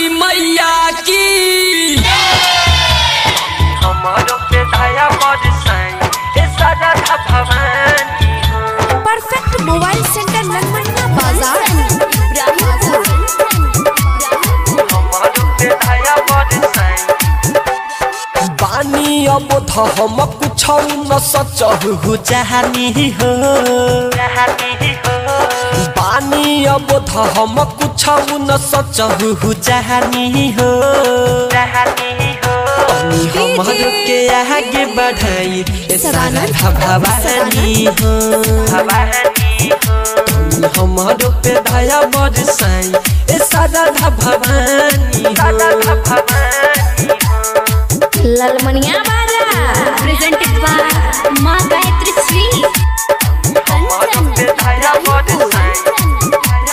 मैया की हमारो पे दया बरसाई ए सदा भवानी हो परफेक्ट मोबाइल सेंटर लंगमनिया बाजार हमारो पे दया बरसाई बानी अब हम कुछ न सचहु चाहनी हो चाहती हो बानी अब हम कुछ न सचहु चाहनी हो चाहती हो तनी हमर के आगे बढ़ाई ए सारा भवानी हो भवानी हो तनी हमर पे दया बरसाई ए सारा भवानी सदा हो भवानी हो ललमनिया बाजा प्रेजेंटेड बाय माँ गायत्री श्री हमारो पे दया बरसाई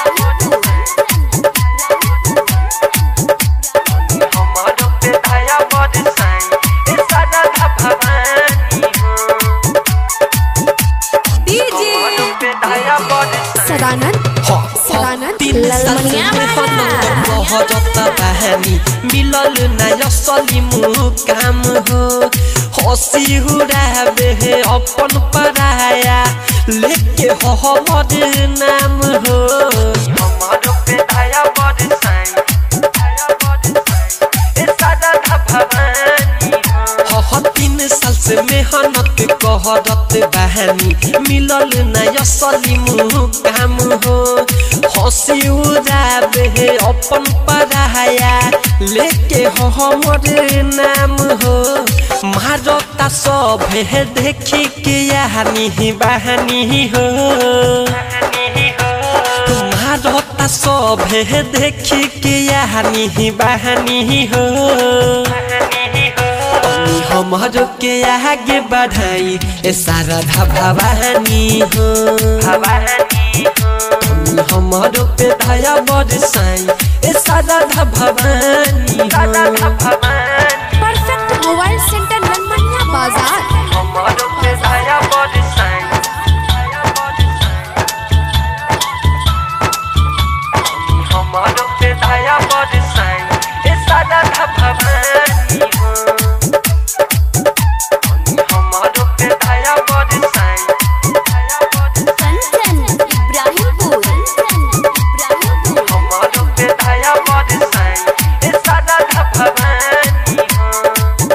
हमारो पे दया बरसाई ए सदा भवानी हो हमारो पे दया बरसाई सदानंद हाँ, सदानंद तीन साल से ललमनिया मेहनत बाजा। महजता बहानी मिलल ना असली मुकाम हो हंसी हुराबे हे अपन पराया लेके हो हमर नाम हो हमारो पे दया बरसाई दया बरसाई ए सदा भवानी हो ह तीन साल से मेहनत कहरत बहानी मिलल ना असली मुकाम हो हंसी उड़ाबे हे अपन पराया लेके हो हमर नाम हो मारता सब हे देखी के यानी बहानी हो कहानी हो मारता सब हे देखी के यानी बहानी हो कहानी हो तनी हमर के आगे बढ़ाई ए सारा भवानी हो भवानी हो तनी हमर पे दया बरसाई ए सारा भवानी सदा हो Bhavani perfect mobile centre Langmania बाजार हमारो पे दया बरसाई दया बरसाई हमारो पे दया बरसाई ए सदा भवानी हो हमारो पे दया बरसाई दया बरसाई कंचन इब्राहिमपुर इब्राहिमपुर हमारो पे दया बरसाई ए सदा भवानी हो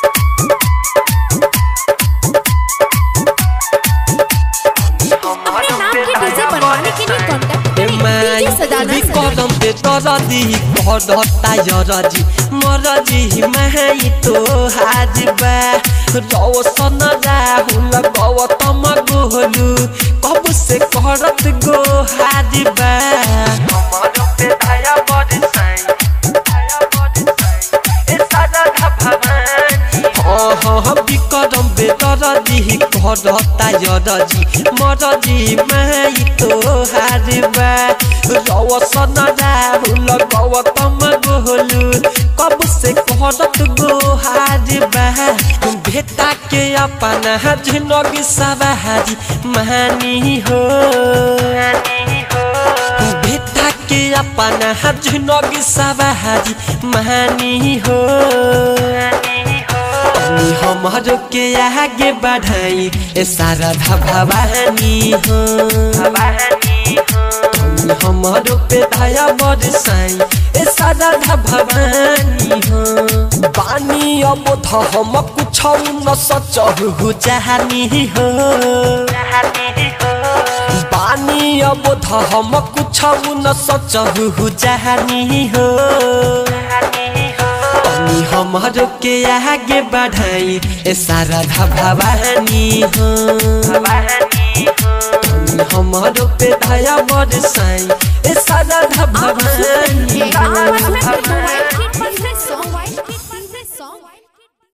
अपने नाम के डीजे बनवाने के लिए कांटेक्ट ए करें माई डीजे सदानंद कदम पे तरदी कहता यरजी मरजी माई तो हाजबा रौसन राहुल गौतम गोलू कब से करत गो हाजबा हमारो पे दया बरसाई दया बरसाई ए सदा भवानी हाँ विक्रम बेतरदी कहता यरजी मरजी माई तो हाजबा रौसन राहुल गौतम गोलू कब से करत गो हाजबा भेटा के अपना जिनगी सवारी महानी हो कहानी हो भेटा के अपना जिनगी सवारी महानी हो कहानी हो तनी हमर के आगे बढ़ाई ए सारा भवानी हो भवानी हो तनी हमर पे दया बरसाई ए सारा भवानी हो बानी अब हम कुछ न सचहु चाहनी हो कहानी हो बानी अब हम कुछ न सचहु चाहनी हो कहानी हो तनी हमर के आगे बढ़ाई ए सारा भवानी हो भवानी हो तनी हमर पे दया बरसाई ए सारा भवानी हो परफेक्ट मोबाइल